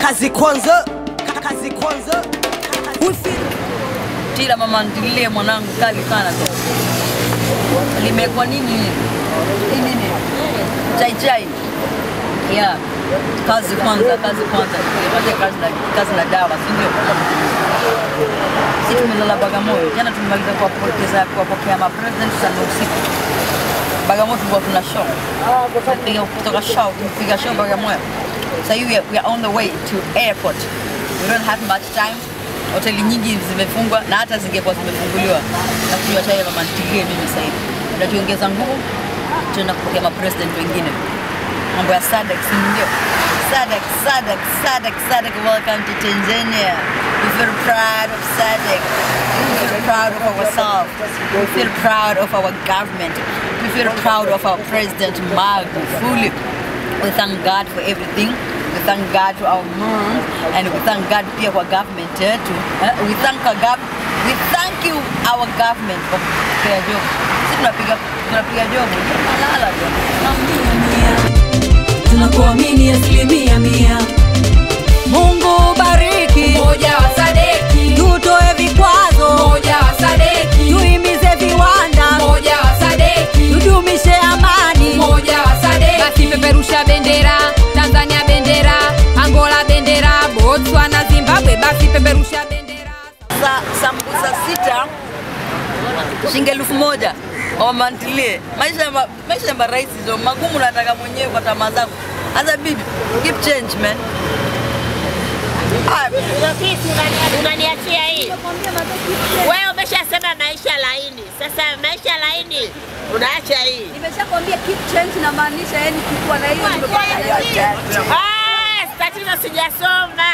kazi kwanza kazi kwanza Tila mama ntilie mwanangu kali sana tu. Limekuwa nini hili? Hii nini? Chai chai. Yeah. Kazi kwanza, kazi kwanza. Tupate kazi na kazi na dawa, si ndio? Sisi tumelala Bagamoyo. Jana tumemaliza kuwapokeza kuwapokea ma president sana usiku. Bagamoyo tulikuwa tuna show. Tumepiga kutoka show, tumepiga show Bagamoyo. So we are, we are on the way to airport. We don't have much time. Hoteli nyingi zimefungwa na hata zingekuwa zimefunguliwa na kunywa chai ya mama ntilie mimi sasa hivi. Tunajiongeza nguvu, tunaenda kupokea ma president wengine. Mambo ya SADC si ndio? SADC, SADC, SADC, SADC, welcome to Tanzania. We feel proud of SADC. We feel proud of ourselves. We feel proud of our government. We feel proud of our president Magufuli. We thank God for everything. We thank God for our moms and we thank God pia kwa government yetu. Eh, We thank our gov we thank you our government kwa kupea job. Sisi tunapiga tunapiga job. Tunalala tu. tunakuamini asilimia mia. Mungu bariki, Umoja wa Sadeki, tutoe vikwazo, Umoja wa Sadeki, tuimize viwanda, Umoja wa Sadeki, tudumishe amani. Umoja wa Sadeki. Basi peperusha bendera, Tanzania bendera, Angola bendera, Botswana, Zimbabwe, basi peperusha bendera. Sa, sambusa sita shilingi elfu moja wamantilie maisha ya ma- maisha ya marahisi zo magumu nataka mwenyewe kwa tamaa zangu hasa bibi keep change man Ah, Rafiki, unani- unaniachia hii. Wewe umeshasema maisha laini, sasa maisha laini unaacha hii. Nimeshakwambia keep change na maanisha yani kikuwa na hiyo nimekuwa na hiyo. Ah, tatizo sijasoma.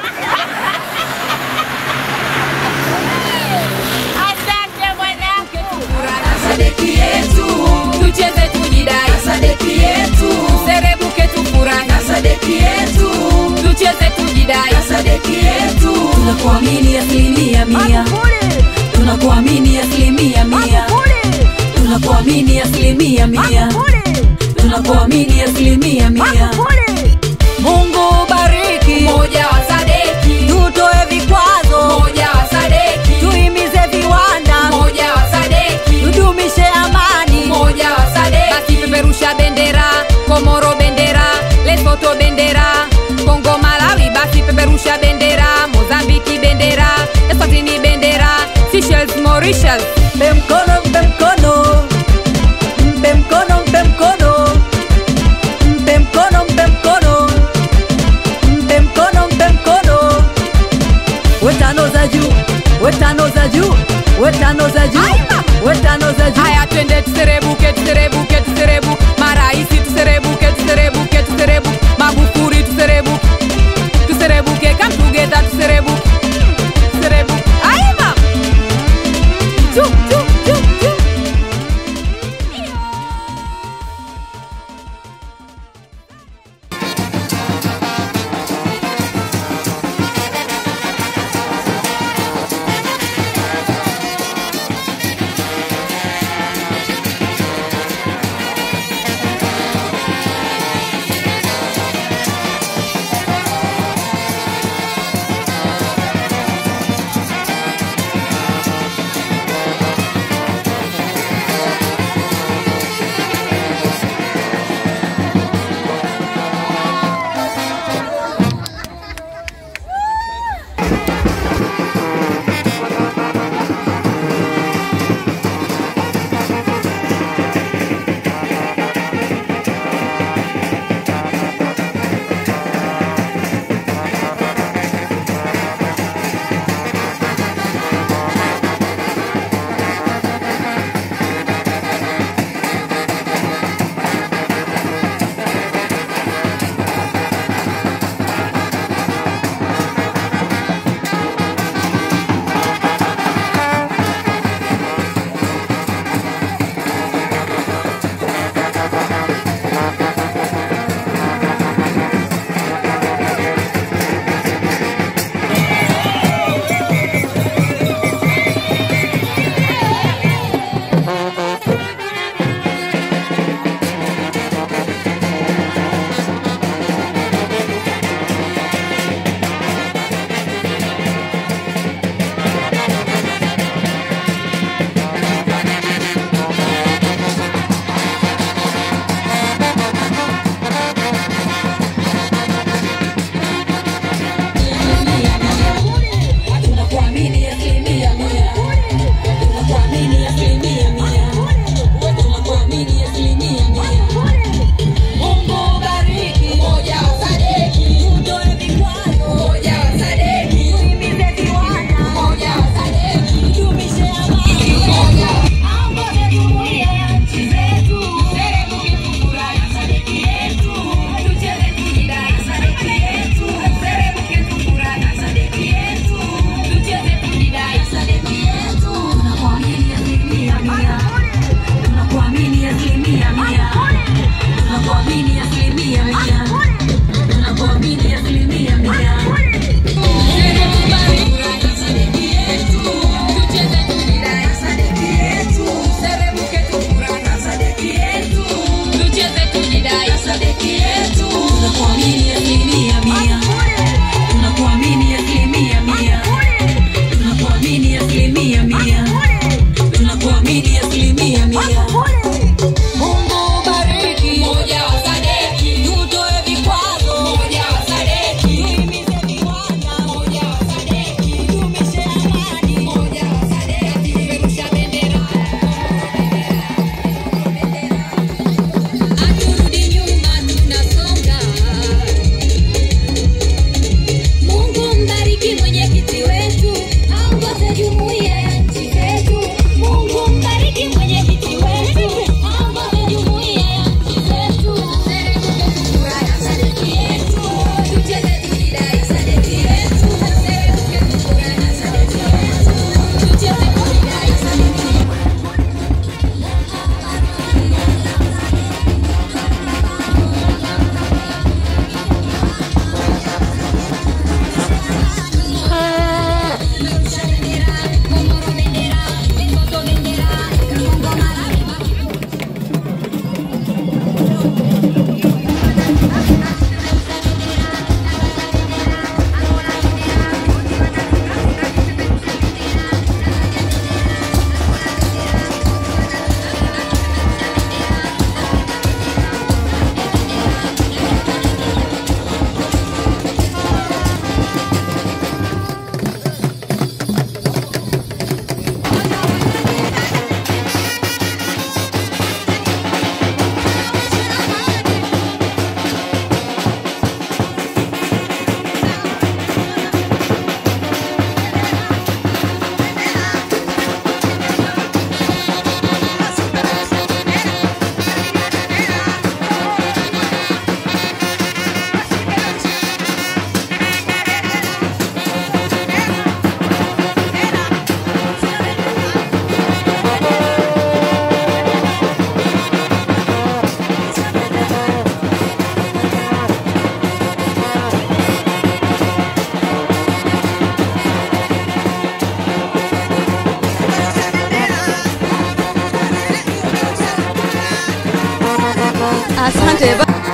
Asante mwanangu. Sadeki yetu, tucheze tujidai. Sadeki yetu, serebuke tufurahi. Sadeki yetu, tucheze tujidai. Sadeki yetu, Tunakuamini asilimia mia, tunakuamini asilimia mia, tunakuamini asilimia mia, tunakuamini asilimia mia. Mungu bariki, Umoja wa Sadeki, tutoe vikwazo, Umoja wa Sadeki, tuimize viwanda, Umoja wa Sadeki, tudumishe amani. Umoja wa Sadeki. Basi peperusha bendera, Komoro bendera, Lesotho bendera, Kongo Malawi, basi peperusha bendera, Mozambiki bendera, Eswatini bendera, Seychelles Mauritius. Mpe mkono, mpe mkono, mpe mkono, mpe mkono, mpe mkono, mpe Asante.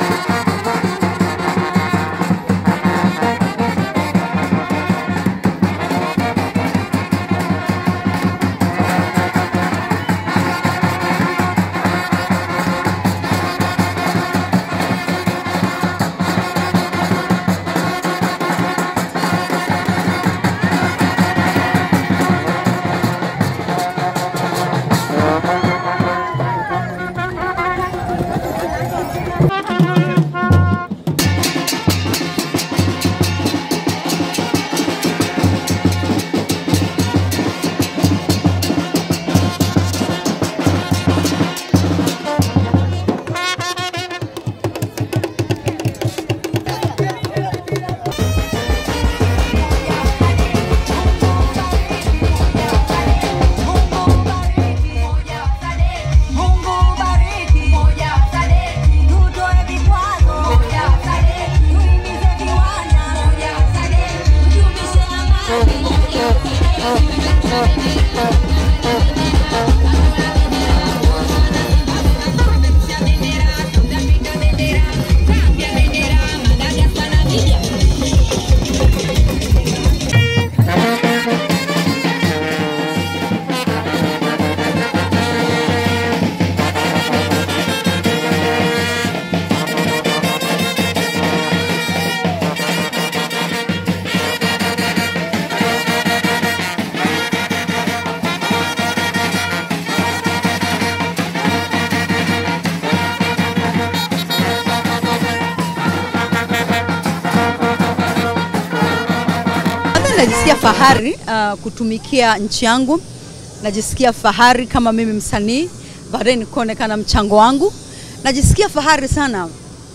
Kwanza najisikia fahari uh, kutumikia nchi yangu. Najisikia fahari kama mimi msanii, baadaye nikuonekana mchango wangu. Najisikia fahari sana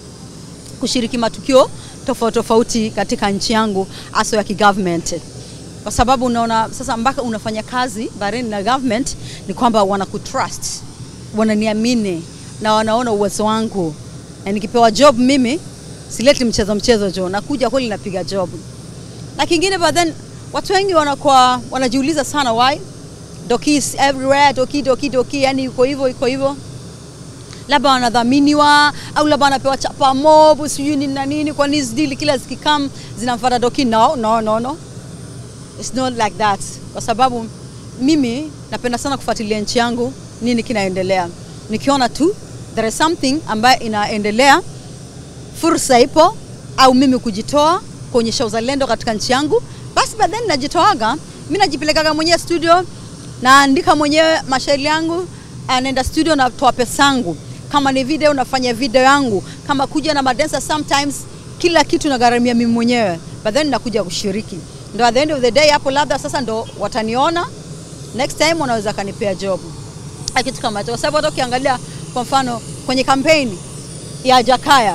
kushiriki matukio tofauti tofauti katika nchi yangu hasa ya kigovernment, kwa sababu unaona sasa mpaka unafanya kazi Bahrain na government ni kwamba wanakutrust, wananiamini na wanaona uwezo wangu, na nikipewa job mimi sileti mchezo mchezo jo, nakuja kweli napiga job na kingine but then watu wengi wanakuwa wanajiuliza sana why Doki is everywhere Doki Doki Doki, yani yuko hivyo yuko hivyo, labda wanadhaminiwa au labda wanapewa chapa mob sijui nini na nini, kwa nini deal kila zikikam zinamfuata Doki? No, no, no, no. It's not like that, kwa sababu mimi napenda sana kufuatilia nchi yangu, nini kinaendelea. Nikiona tu there is something ambayo inaendelea, fursa ipo, au mimi kujitoa kuonyesha uzalendo katika nchi yangu, basi baadaye najitoaga mimi, najipelekaga mwenyewe studio, naandika mwenyewe mashairi yangu, naenda studio, natoa pesa yangu. Kama ni video, nafanya video yangu. Kama kuja na madansa, sometimes kila kitu nagharamia mimi mwenyewe, but then nakuja kushiriki, ndo at the end of the day hapo, labda sasa ndo wataniona next time, wanaweza kanipea job Na kitu kama hicho, kwa sababu hata ukiangalia kwa mfano kwenye kampeni ya Jakaya,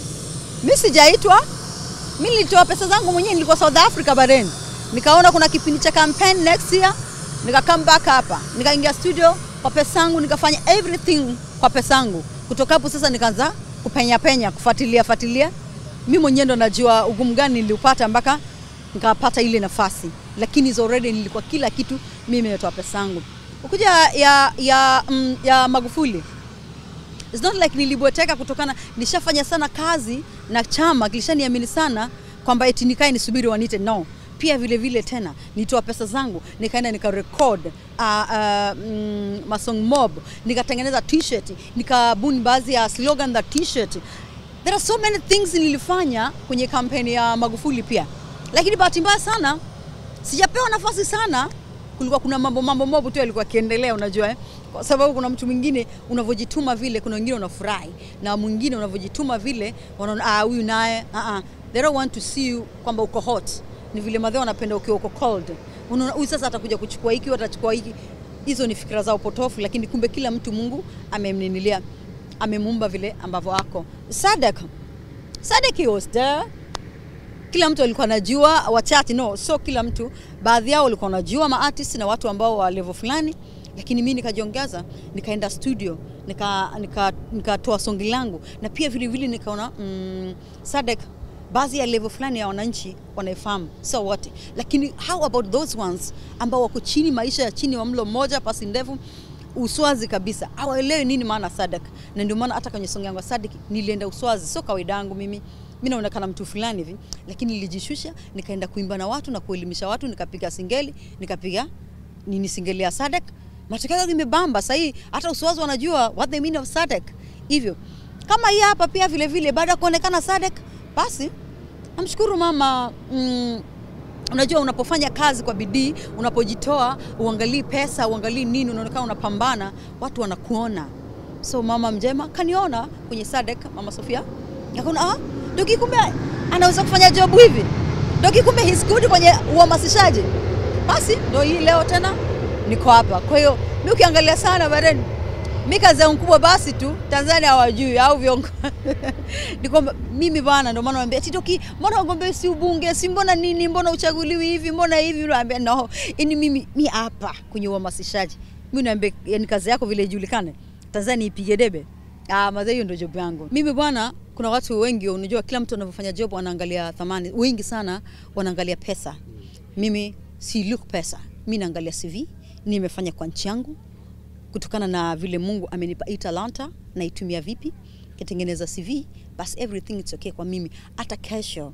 mimi sijaitwa mimi nilitoa pesa zangu mwenyewe, nilikuwa South Africa Bahrain, nikaona kuna kipindi cha campaign next year, nika come back hapa, nikaingia studio kwa pesa yangu, nikafanya everything kwa pesa yangu. Kutoka hapo sasa nikaanza kupenya penya, kufuatilia fuatilia. Mimi mwenyewe ndo najua ugumu gani niliupata mpaka nikapata ile nafasi, lakini is already nilikuwa kila kitu mimi nimetoa pesa yangu. Ukuja ya ya, mm, ya Magufuli It's not like nilibweteka kutokana nishafanya sana kazi na chama kilishaniamini sana kwamba eti nikae nisubiri wanite. No, pia vile vile tena nitoa pesa zangu nikaenda nikarecord uh, uh, mm, masong mob nikatengeneza t-shirt nikabuni baadhi ya slogan za t-shirt. There are so many things nilifanya kwenye kampeni ya Magufuli pia, lakini bahati mbaya sana sijapewa nafasi sana. Kulikuwa kuna mambo mambo mob tu yalikuwa kiendelea, unajua eh? Kwa sababu kuna mtu mwingine unavyojituma vile, kuna wengine unafurahi na mwingine unavyojituma vile wanaona ah, huyu naye ah, ah. They don't want to see you kwamba uko hot. Ni vile madhao wanapenda ukiwa uko cold. Unaona huyu sasa atakuja kuchukua hiki, atachukua hiki. Hizo ni fikra zao potofu, lakini kumbe kila mtu Mungu amemninilia, amemuumba vile ambavyo ako. Sadek, Sadek he was there kila mtu alikuwa anajua, wachache no, so kila mtu, baadhi yao walikuwa wanajua maartist na watu ambao wa level fulani, lakini mimi nikajiongeza, nikaenda studio nikatoa nika, nika songi langu na pia vile vile nikaona mm, Sadek baadhi ya level fulani ya wananchi wanaifahamu, so what, lakini how about those ones ambao wako chini, maisha ya chini wa mlo mmoja, pasi ndefu uswazi kabisa hawaelewi nini maana sadak na ndio maana hata kwenye songo yangu ya sadak nilienda uswazi sio kawaida yangu mimi mi naonekana mtu fulani hivi lakini nilijishusha nikaenda kuimba na watu na kuelimisha watu nikapiga singeli nikapiga nini singeli ya sadak matokeo yake imebamba sahii hata uswazi wanajua what the meaning of sadak hivyo kama hii hapa pia vile vile baada ya kuonekana sadak basi namshukuru mama mm, unajua unapofanya kazi kwa bidii unapojitoa uangalii pesa uangalii nini unaonekana unapambana watu wanakuona so mama mjema kaniona kwenye sadek mama sofia akaona ah, doki kumbe anaweza kufanya job hivi doki kumbe he's good kwenye uhamasishaji basi ndo hii leo tena niko hapa kwa hiyo mi ukiangalia sana bareni mi kazi yangu kubwa basi tu tanzania hawajui au viongozi ni kwamba mimi bana ndo maana naambia titoki mbona wagombee si ubunge si mbona nini mbona uchaguliwi hivi mbona hivi naambia no ini mimi mi hapa kwenye uhamasishaji mi naambia yani kazi yako vile ijulikane tanzania ipige debe ah madhe hiyo ndio job yangu mimi bwana kuna watu wengi unajua kila mtu anavyofanya job wanaangalia thamani wengi sana wanaangalia pesa mimi si look pesa mi naangalia cv nimefanya kwa nchi yangu kutokana na vile Mungu amenipa hii talanta naitumia vipi, kitengeneza CV, basi everything it's okay kwa mimi. Hata kesho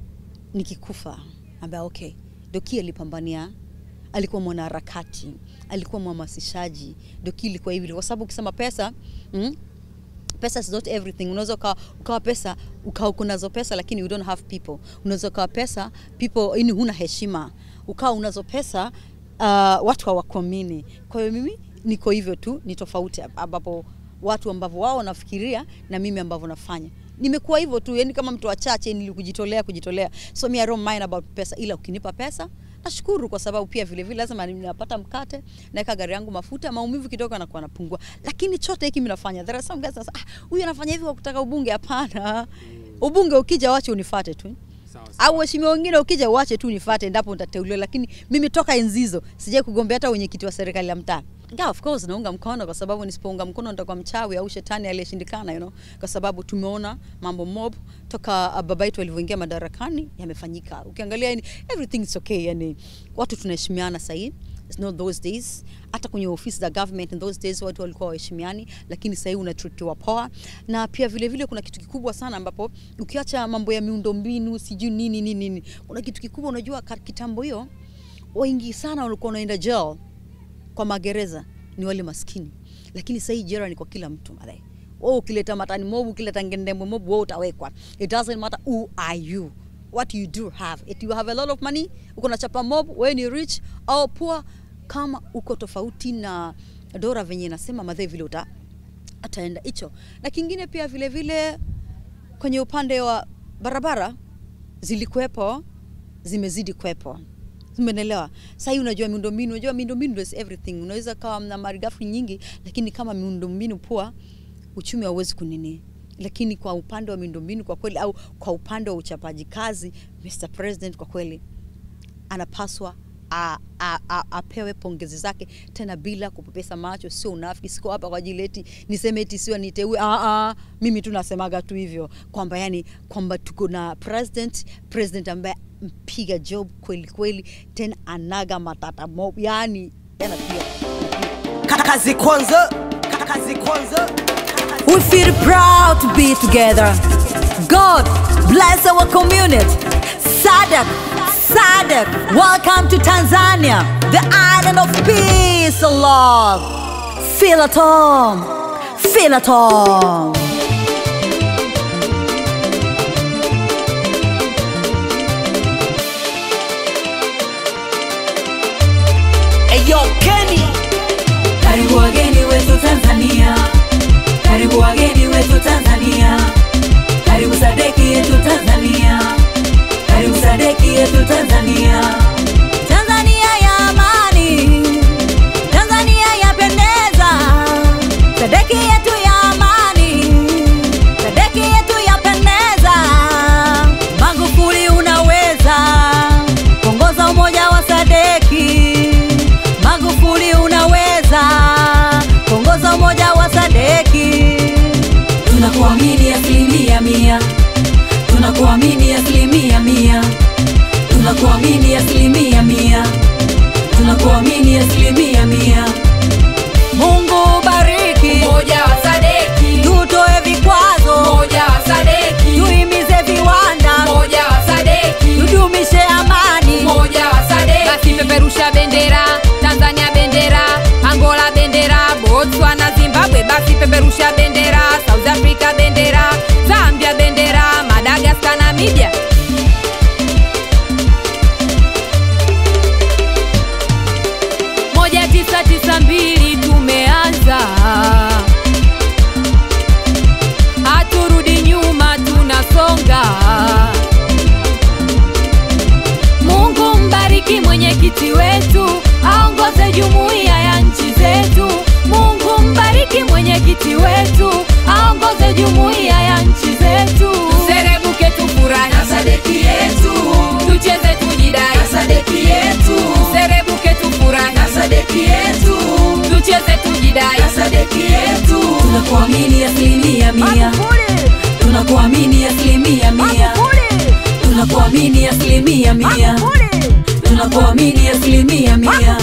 nikikufa, ambia okay, Doki alipambania, alikuwa mwanaharakati, alikuwa mhamasishaji. Doki ilikuwa hivi, kwa sababu ukisema pesa mm, pesa is not everything. Unaweza ukawa, ukawa pesa ukawa uko nazo pesa lakini you don't have people. Unaweza ukawa pesa people, yani huna heshima. Ukawa unazo pesa uh, watu hawakuamini. Kwa hiyo mimi niko hivyo tu, ni tofauti ambapo watu ambavyo wao wanafikiria na mimi ambavyo nafanya nimekuwa hivyo tu, yani kama mtu wachache nilikujitolea kujitolea, so me I don't mind about pesa, ila ukinipa pesa nashukuru kwa sababu pia vile vile lazima ninapata mkate, naweka gari yangu mafuta, maumivu kidogo anakuwa napungua, lakini chote hiki mimi nafanya. There are some guys that say, ah, huyu anafanya hivi kwa kutaka ubunge. Hapana, ubunge ukija, wache unifate tu au waheshimiwa wengine ukija uache tu nifate endapo nitateuliwa, lakini mimi toka enzi hizo sijai kugombea hata wenyekiti wa serikali ya mtaa. Yeah, of course naunga mkono kwa sababu nisipounga mkono nitakuwa mchawi au shetani aliyeshindikana, you know, kwa sababu tumeona mambo mob toka uh, baba yetu alivyoingia madarakani yamefanyika. Ukiangalia yani, everything is okay, yani watu tunaheshimiana sasa hivi. It's not those days. Hata kwenye ofisi za government in those days watu walikuwa waheshimiani, lakini sasa hivi unatritiwa poa. Na pia vile vile kuna kitu kikubwa sana ambapo ukiacha mambo ya miundombinu sijui nini nini nini, kuna kitu kikubwa unajua, ka- kitambo hiyo wengi sana walikuwa wanaenda jail kwa magereza ni wale maskini, lakini sasa hii jela ni kwa kila mtu madai. Wewe ukileta matani mobu, ukileta ngendembe mobu, wewe utawekwa. It doesn't matter who are you what you do have. If you have a lot of money, uko na chapa mob, wewe ni rich au poor, kama uko tofauti na Dora venye inasema madhai vile uta ataenda hicho. Na kingine pia vile vile kwenye upande wa barabara zilikuwepo, zimezidi kuwepo umeelewa sasa hii unajua miundombinu unajua miundombinu is everything unaweza kawa na malighafi nyingi lakini kama miundombinu poa uchumi hauwezi kunini lakini kwa upande wa miundombinu kwa kweli au kwa upande wa uchapaji kazi Mr President kwa kweli anapaswa a- a- a- apewe pongezi zake tena bila kupepesa macho, sio unafiki. Siko hapa kwa ajili eti niseme eti sio niteue. Ah, ah, mimi tu nasemaga tu hivyo kwamba yani kwamba tuko na president president ambaye mpiga job kweli kweli, tena anaga matata mob, yani tena pia kazi kwanza kazi kwanza We feel proud to be together. God bless our community. Sadak, Sadak, welcome to Tanzania, the island of peace and love. Feel at home. Feel at home. Eyo Kenny Karibu wageni wetu Tanzania, karibu wageni wetu Tanzania, karibu sadeki yetu Tanzania, karibu sadeki yetu Tanzania. Tanzania ya amani, Tanzania yapendeza, sadeki yetu ya amani, sadeki yetu yapendeza. Magufuli unaweza kuongoza umoja wa sadeki. Magufuli unaweza kuongoza umoja wa sadeki. Tunakuamini asilimia mia, tunakuamini asilimia mia, tunakuamini asilimia mia, tunakuamini asilimia mia. Mungu moja wa Sadeki, tutoe vikwazo, moja wa Sadeki, tuhimize viwanda, moja wa Sadeki, tudumishe amani. moja wa Sadeki. Basi peperusha bendera, Tanzania bendera, Angola bendera, Botswana, Zimbabwe, basi peperusha bendera, South Africa bendera, Zambia bendera, Madagascar, Namibia. moja tisa tisa mbili tumeanza, haturudi nyuma, tunasonga. Mungu mbariki mwenyekiti wetu, aongoze jumuiya ya nchi zetu. Mungu mbariki mwenyekiti wetu, aongoze jumuiya ya nchi zetu. Tuserebuke tufurahi na sadeki yetu, tucheze tujidai na sadeki yetu. Tuserebuke tufurahi na sadeki yetu, tucheze tujidai na sadeki yetu. tunakuamini asilimia mia tunakuamini asilimia mia tunakuamini asilimia mia tunakuamini asilimia mia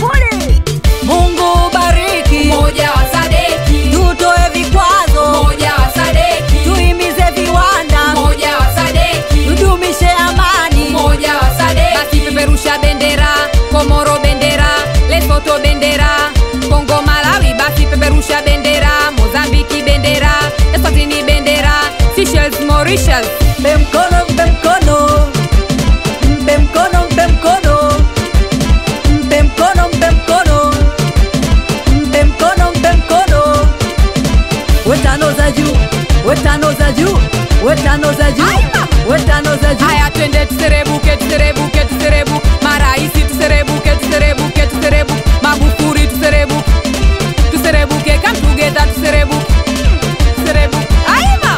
Mungu bariki, Moja wa Sadeki, tutoe vikwazo, moja wa Sadeki, tuhimize viwanda, moja wa Sadeki, tudumishe amani. moja wa Sadeki. Basi peperusha bendera, Komoro bendera, Lesotho bendera, Kongo Malawi, basi peperusha bendera, Mozambiki bendera, Eswatini bendera, Seychelles Mauritius. Mpe mkono, mpe mkono, mpe mkono, mpe mkono, mpe mkono, mpe mkono, mpe mkono, mpe mkono. Wetano za juu, wetano za juu, wetano za juu, wetano za juu. Haya twende tuserebuke, tuserebuke, tuserebuke, maraisi tuserebuke, tuserebuke, tuserebuke, Magufuli tuserebuke, tuserebuke, come together tuserebuke, tuserebuke. Haya mama.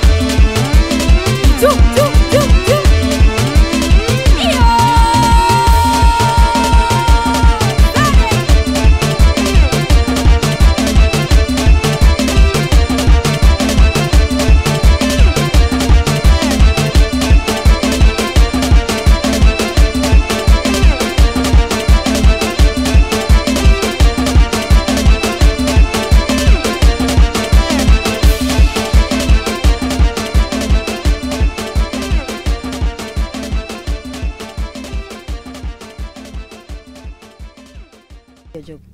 Chu, chu, chu, chu. Iyo. Job.